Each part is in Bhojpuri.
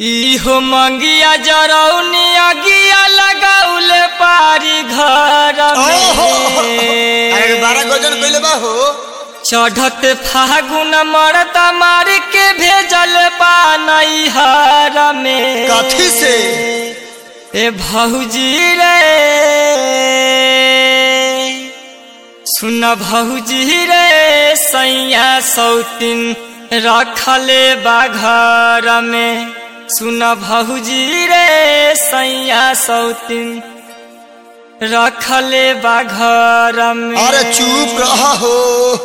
इहो मंगिया जरौनी अगिया लगाउले पारी घर ओहो अरे में बारह गजन कइले बा हो चढ़त फागुन मरता मार के भेजल बा नैहर में कथी से ए भौजी रे सुन भौजी रे सैया सौतिन रखले बा घर में सुन भौजी रे सैया सौतिन रखले बा घर में अरे चुप रहा हो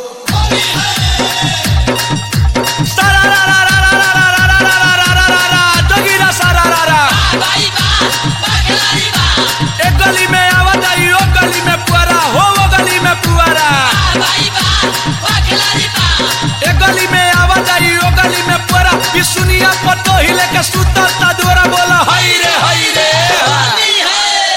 एक गली में आवत आई ओ गली में पुआरा हो वो गली में पुआरा एक गली में आवत आई ओ गली में पुआरा ई सुनिया पतो हिले के सुतर ता दोरा बोला हई रे हई रे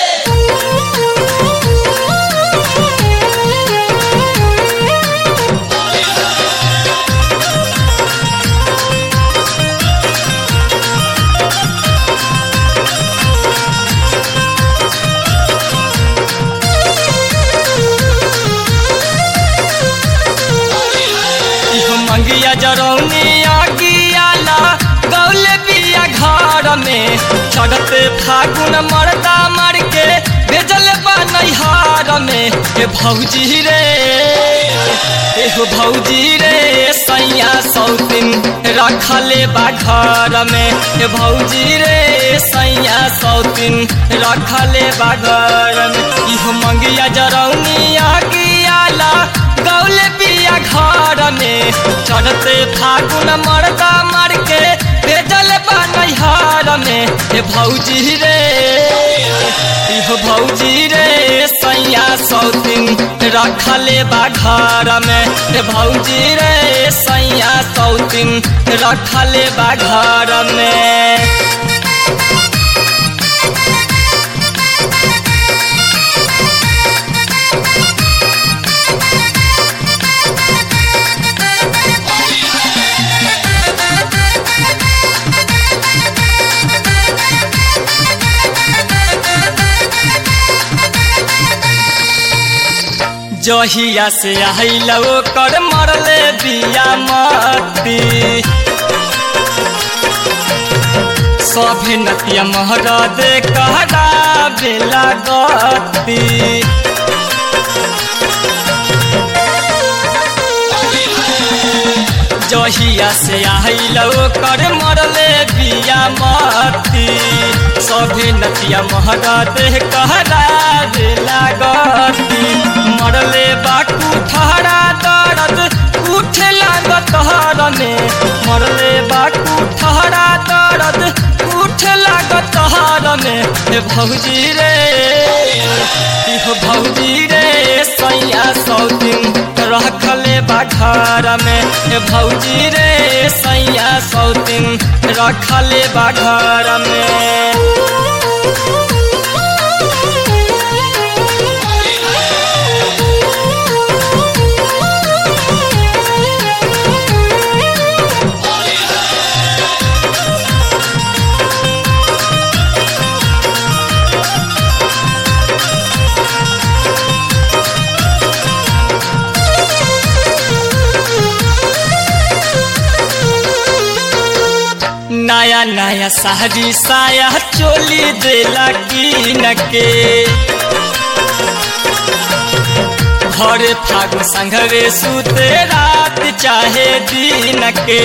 इहो मंगिया जरौनी आगियाला गौले बिया घर में चढ़ते फागुन मरदा मर के भेजल बा नैहार में ए भौजी रे एहो भौजी रे सैया सौतिन रखले बा घर में ए भौजी रे सैया सौतिन रखले बा घर में इहो मंगिया जरौनी आगियाला गौले बिया घर में चढ़ते फागुन मरदा मर के भेजल बा नैहार में हे भौजी रे इहो भौजी रे सैया सौतिन रखले बा घर में हे भौजी रे सैया सौतिन रखले बा घर में जहिया से आइल ओकर मरले बिया मती सभे नतिया महरा दे कहरा बेला गती जहिया से आइल ओकर मरले बिया मती सभे नतिया महरा दे कहरा बेला गती मरले बाकू ठहरा दर्द उठे लागत हर में मरले बाकू ठहरा दर्द उठे लागत हर में हे भौजी रे इहो भौजी रे सैया सौतिन रखले बा घर में हे भौजी रे सैया सौतिन रखले बा घर में नया नया साड़ी साया चोली देला कीन के घरे फागु संघरे सुते रात चाहे दिन के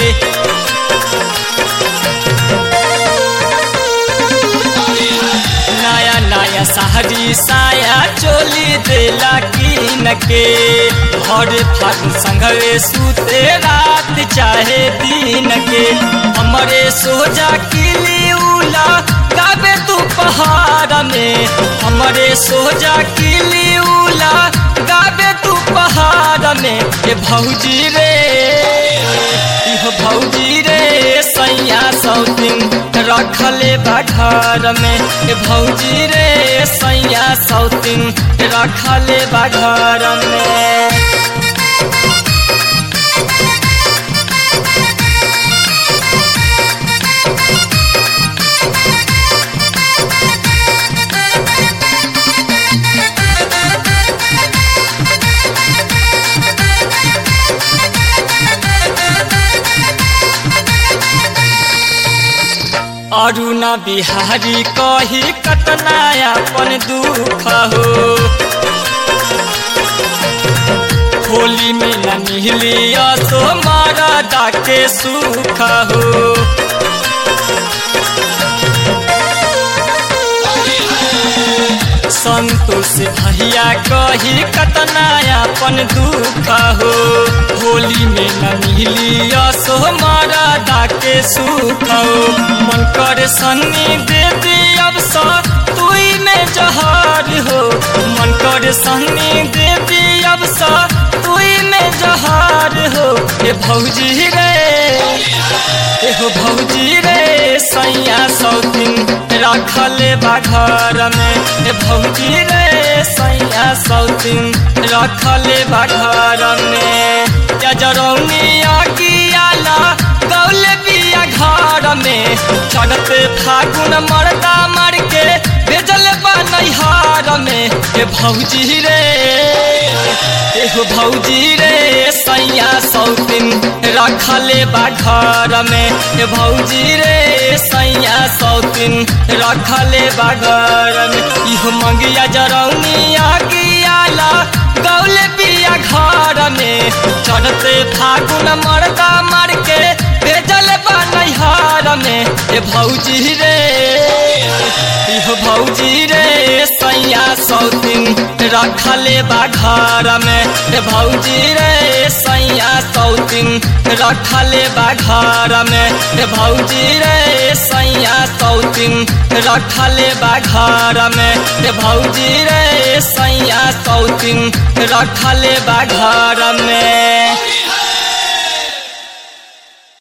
नया नया साड़ी साया चोली देला कीन के घरे फागु संघरे सुते रात चाहे दिन के हमरे सोजा किली उला गाबे तू पहाड़ में हमरे सोजा किली उला गाबे तू पहाड़ में ये भौजी रे इहो भौजी रे सैया सौतिन रखले बा घर में ए भौजी रे सैया सौतिन रखले बा घर में अरुणा बिहारी कही कतना अपन दुख हो होली में न मिली असो मरदा के सुख हो संतोष भैया कही कतना अपन दुख हो होली में न मिली असो मरदा के सुख हो मन कर सन्नी दे दे अब सर तुई में जहर हो मन कर सन्नी दे दे अब सर तुई में जहर हो ए भौजी रे एहो भौजी रे सैया सौतीन रखले बा घर में ए भौजी रे सैया सौतीन रखले बा घर में या जरौनी आगियाला गौले बिया घर में चढ़ते फागुन मरदा मर के भेजल बा नैहार में ए भौजी रे एहो भौजी रे सैया सौतीन रखले बा घर में ए भौजी रे सैया सौतीन रखले बा घर में इहो मंगिया जरौनी आगियाला गौले बिया घर में चढ़ते फागुन मरदा मर के भेजल बा नैहार में ए भौजी रे इहो भौजी रे सैया सौतीन रखले बा घर में ए भौजी रे सैया सौतीन रखले बा घर में ए भौजी रे सैया सौतीन रखले बा घर में ए भौजी रे सैया सौतीन रखले बा घर